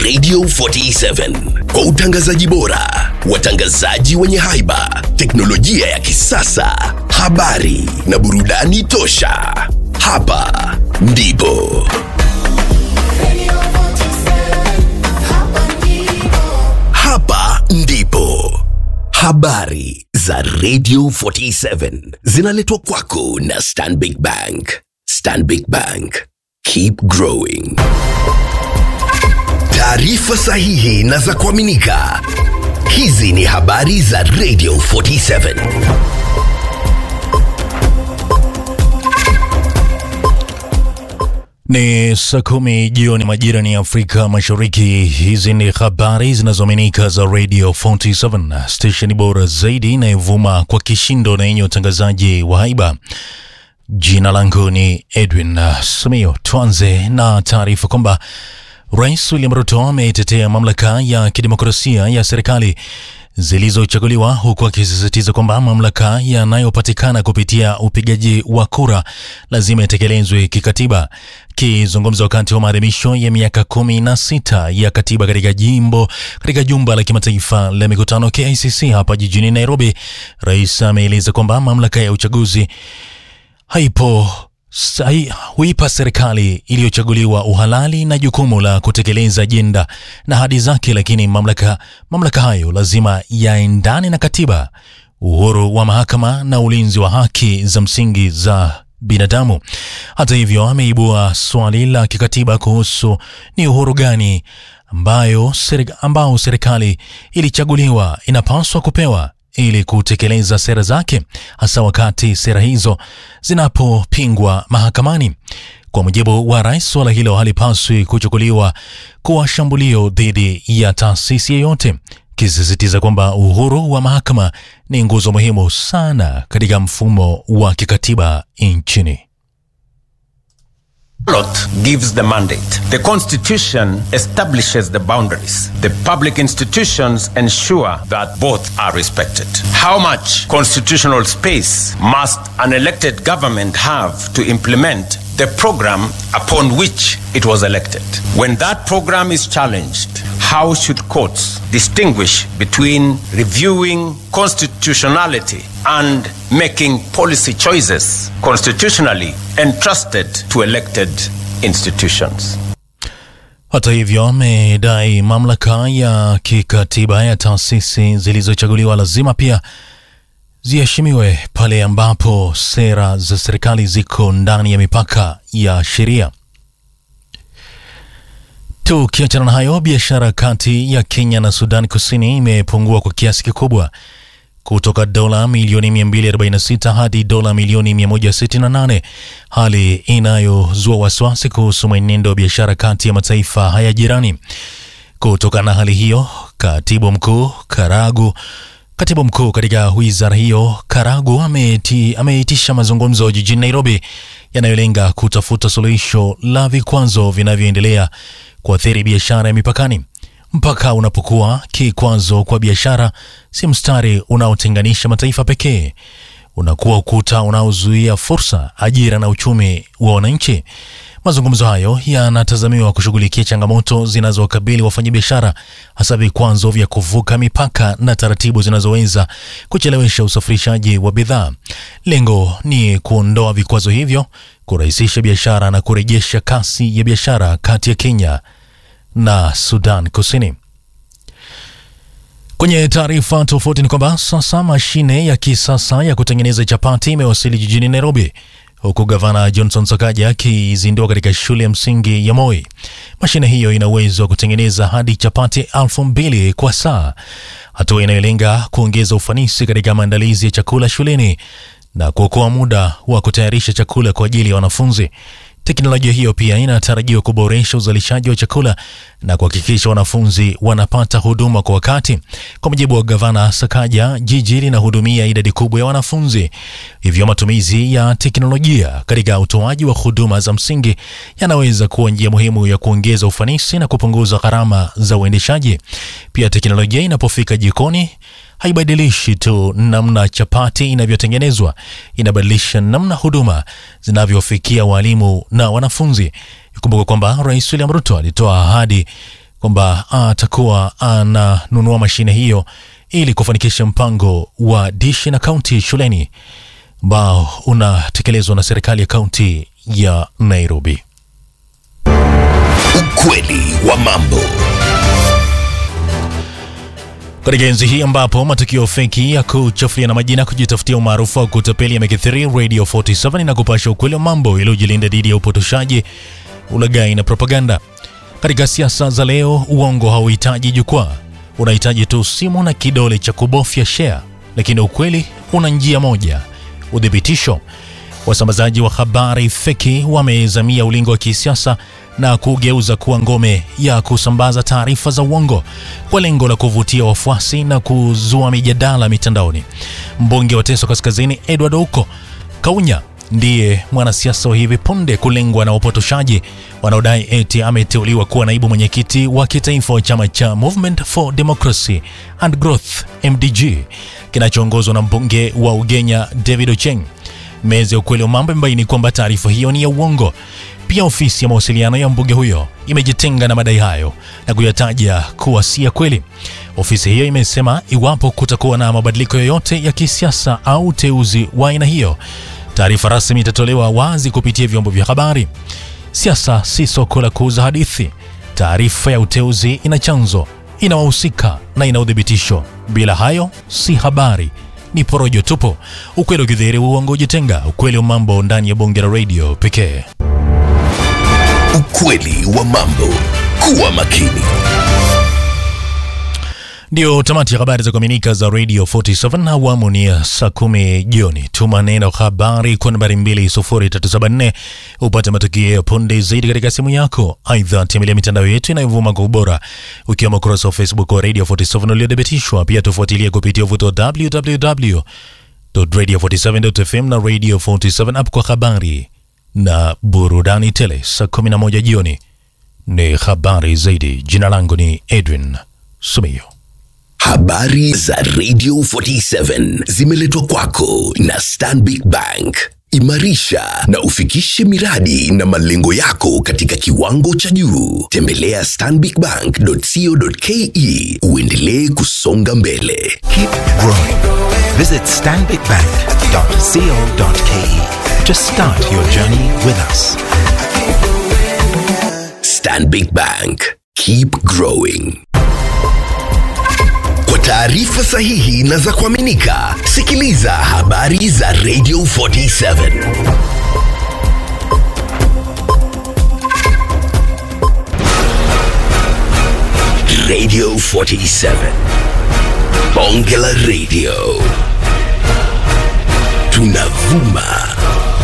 Radio 47 kwa utangazaji bora, watangazaji wenye haiba, teknolojia ya kisasa, habari na burudani tosha. Hapa ndipo hapa ndipo habari za Radio 47 zinaletwa kwako na Stanbic Bank. Stanbic Bank, keep growing. Taarifa sahihi na za kuaminika. Hizi ni habari za Radio 47. Ni saa kumi jioni majira ni Afrika Mashariki. Hizi ni habari zinazoaminika za Radio 47, stesheni bora zaidi inayovuma kwa kishindo na yenye utangazaji wa haiba. Jina langu ni Edwin uh, Sumio. Tuanze na taarifa kwamba Rais William Ruto ametetea mamlaka ya kidemokrasia ya serikali zilizochaguliwa huku akisisitiza kwamba mamlaka yanayopatikana kupitia upigaji wa kura lazima yatekelezwe kikatiba. Akizungumza wakati wa maadhimisho ya miaka kumi na sita ya katiba katika jimbo katika jumba la kimataifa la mikutano KICC hapa jijini Nairobi, rais ameeleza kwamba mamlaka ya uchaguzi haipo sai, huipa serikali iliyochaguliwa uhalali na jukumu la kutekeleza ajenda na ahadi zake, lakini mamlaka, mamlaka hayo lazima yaendane na katiba, uhuru wa mahakama na ulinzi wa haki za msingi za binadamu. Hata hivyo, ameibua swali la kikatiba kuhusu ni uhuru gani ambayo seri, ambao serikali ilichaguliwa inapaswa kupewa ili kutekeleza sera zake, hasa wakati sera hizo zinapopingwa mahakamani. Kwa mujibu wa rais, suala hilo halipaswi kuchukuliwa kuwa shambulio dhidi ya taasisi yeyote, kisisitiza kwamba uhuru wa mahakama ni nguzo muhimu sana katika mfumo wa kikatiba nchini. ballot gives the mandate. The Constitution establishes the boundaries. The public institutions ensure that both are respected. How much constitutional space must an elected government have to implement the program upon which it was elected? When that program is challenged, how should courts distinguish between reviewing constitutionality and making policy choices constitutionally entrusted to elected institutions? Hata hivyo, amedai mamlaka ya kikatiba ya taasisi zilizochaguliwa lazima pia ziheshimiwe pale ambapo sera za serikali ziko ndani ya mipaka ya sheria. Tukiachana na hayo, biashara kati ya Kenya na Sudan Kusini imepungua kwa kiasi kikubwa kutoka dola milioni 246 hadi dola milioni 168, hali inayozua wasiwasi kuhusu mwenendo wa biashara kati ya mataifa haya jirani. Kutokana na hali hiyo, katibu mkuu Karagu Katibu mkuu katika wizara hiyo Karagu ameitisha ameitisha mazungumzo jijini Nairobi yanayolenga kutafuta suluhisho la vikwazo vinavyoendelea kuathiri biashara ya mipakani. Mpaka unapokuwa kikwazo kwa biashara, si mstari unaotenganisha mataifa pekee, unakuwa ukuta unaozuia fursa, ajira na uchumi wa wananchi. Mazungumzo hayo yanatazamiwa kushughulikia changamoto zinazowakabili wafanyabiashara, hasa vikwazo vya kuvuka mipaka na taratibu zinazoweza kuchelewesha usafirishaji wa bidhaa. Lengo ni kuondoa vikwazo hivyo, kurahisisha biashara na kurejesha kasi ya biashara kati ya Kenya na Sudan Kusini. Kwenye taarifa tofauti ni kwamba sasa mashine ya kisasa ya kutengeneza chapati imewasili jijini Nairobi huku gavana Johnson Sakaja akizindua katika shule ya msingi ya Moi. Mashine hiyo ina uwezo wa kutengeneza hadi chapati elfu mbili kwa saa, hatua inayolenga kuongeza ufanisi katika maandalizi ya chakula shuleni na kuokoa muda wa kutayarisha chakula kwa ajili ya wanafunzi. Teknolojia hiyo pia inatarajiwa kuboresha uzalishaji wa chakula na kuhakikisha wanafunzi wanapata huduma kwa wakati. Kwa mujibu wa gavana Sakaja, jiji linahudumia idadi kubwa ya wanafunzi, hivyo matumizi ya teknolojia katika utoaji wa huduma za msingi yanaweza kuwa njia muhimu ya kuongeza ufanisi na kupunguza gharama za uendeshaji. Pia teknolojia inapofika jikoni haibadilishi tu namna chapati inavyotengenezwa, inabadilisha namna huduma zinavyofikia walimu na wanafunzi. Ikumbuka kwamba Rais William Ruto alitoa ahadi kwamba atakuwa ananunua mashine hiyo ili kufanikisha mpango wa dishi na kaunti shuleni ambao unatekelezwa na serikali ya kaunti ya Nairobi. Ukweli wa mambo. Katika enzi hii ambapo matukio feki ya kuchafulia na majina kujitafutia umaarufu wa kutapeli yamekithiri, Radio 47 na kupasha ukweli wa mambo iliyojilinda dhidi ya upotoshaji, ulaghai na propaganda. Katika siasa za leo, uongo hauhitaji jukwaa, unahitaji tu simu na kidole cha kubofya share, lakini ukweli una njia moja, udhibitisho. Wasambazaji wa habari feki wamezamia ulingo wa kisiasa na kugeuza kuwa ngome ya kusambaza taarifa za uongo kwa lengo la kuvutia wafuasi na kuzua mijadala mitandaoni. Mbunge wa Teso Kaskazini Edward Ouko Kaunya ndiye mwanasiasa wa hivi punde kulengwa na wapotoshaji wanaodai eti ameteuliwa kuwa naibu mwenyekiti wa kitaifa wa chama cha Movement for Democracy and Growth MDG kinachoongozwa na mbunge wa Ugenya David Ocheng. Meza ya ukweli wa mambo imebaini kwamba taarifa hiyo ni ya uongo. Pia ofisi ya mawasiliano ya mbunge huyo imejitenga na madai hayo na kuyataja kuwa si ya kweli. Ofisi hiyo imesema iwapo kutakuwa na mabadiliko yoyote ya kisiasa au uteuzi wa aina hiyo, taarifa rasmi itatolewa wazi kupitia vyombo vya habari. Siasa si soko la kuuza hadithi. Taarifa ya uteuzi ina chanzo, ina wahusika na ina udhibitisho. Bila hayo si habari, ni porojo tupo. Ukweli ukidhihiri, uongo ujitenga. Ukweli wa mambo ndani ya bonge la radio pekee. Ukweli wa mambo. Kuwa makini. Ndio tamati ya habari za kuaminika za Radio 47 awamu ni ya saa kumi jioni. Tuma neno habari kwa nambari 20374 upate matukio ya punde zaidi katika simu yako. Aidha, tembelea mitandao yetu inayovuma kwa ubora ukiwemo ukurasa wa Facebook wa Radio 47 uliothibitishwa. Pia tufuatilie kupitia uvuto wa www.radio47.fm na Radio 47 app kwa habari na burudani tele. Saa 11 jioni ni habari zaidi. Jina langu ni Edwin Sumio. Habari za Radio 47 zimeletwa kwako na Stanbic Bank. Imarisha na ufikishe miradi na malengo yako katika kiwango cha juu. Tembelea stanbicbank.co.ke uendelee kusonga mbele. Keep growing. Visit stanbicbank.co.ke to start your journey with us. Stanbic Bank. Keep growing. Kwa taarifa sahihi na za kuaminika, sikiliza habari za Radio 47. Radio 47. Bonge la Radio. Tunavuma